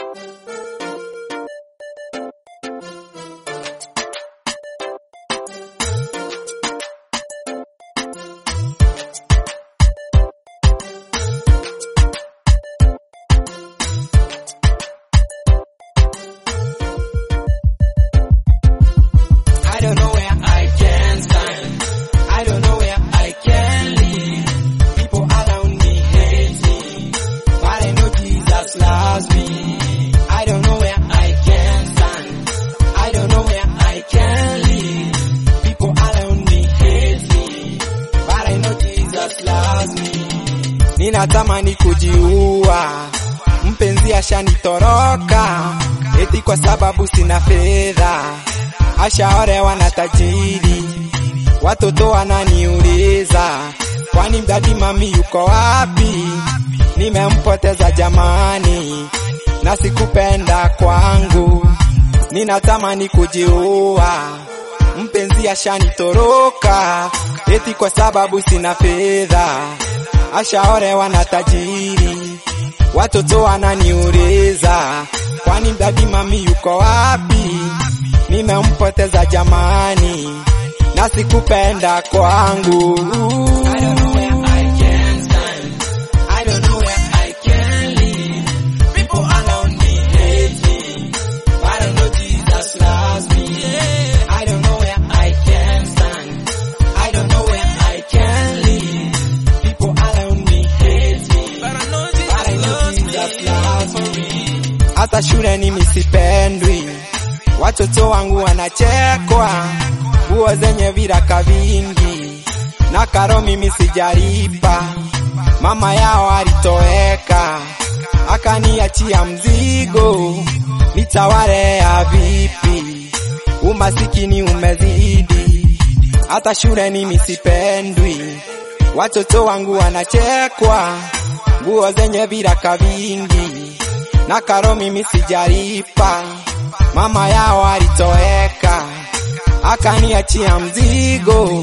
I don't know where I can stand. I don't know where I can live. People around me hate me, but I know Jesus loves me. I don't know where I can stand. I don't know where I can live. People around me hate me, but I know Jesus loves me. Ninatamani kujiua, mpenzi ashanitoroka, eti kwa sababu sina fedha ashaorewa na tajiri, watoto wananiuliza kwani mdadi mami yuko wapi? Nimempoteza jamani, na sikupenda kwangu, ninatamani kujiua, mpenzi ashanitoroka, eti kwa sababu sina fedha, ashaorewa na tajiri, watoto wananiuliza kwani mdadi mami yuko wapi? nimempoteza jamani, na sikupenda kwangu. I don't know where I can stand. I don't know where I can live. People around me hate me, but I know Jesus loves me. I don't know where I can stand. I don't know where I can live. People around me hate me, but I know Jesus loves me. Hata shule mimi sipendwi watoto wangu wanachekwa, nguo zenye viraka vingi, na karo mimi sijalipa. Mama yao alitoweka, akaniachia mzigo, nitawalea vipi? Umasikini umezidi, hata shule mimi sipendwi. Watoto wangu wanachekwa, nguo zenye viraka vingi, na karo mimi sijalipa mama yao alitoweka, akaniachia mzigo,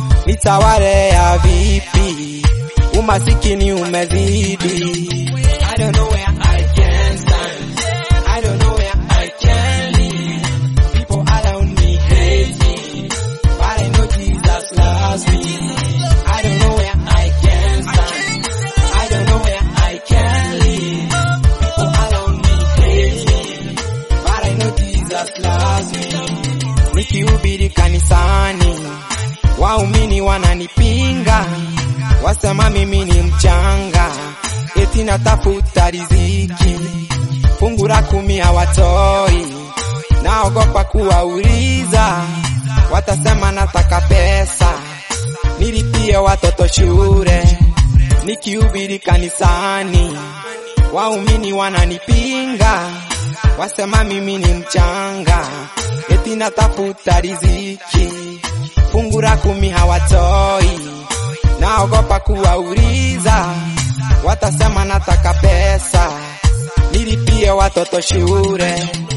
nitawalea vipi? Umasikini umezidi. I don't know where I can stand. I don't know where I can live. People around me hate me, but I know Jesus loves me. I don't know where I can stand. I don't know where I can live. People around me hate me, but I know Jesus loves me. Nikihubiri kanisani, waumini wananipinga, wasema mimi ni mchanga, eti natafuta riziki, fungu la kumi hawatoi, naogopa kuwauliza, watasema nataka pesa, nilipie watoto shule, nikihubiri kanisani, waumini wananipinga, wasema mimi ni mchanga, eti natafuta riziki, fungu la kumi hawatoi, naogopa kuwauliza, watasema nataka pesa, nilipie watoto shule.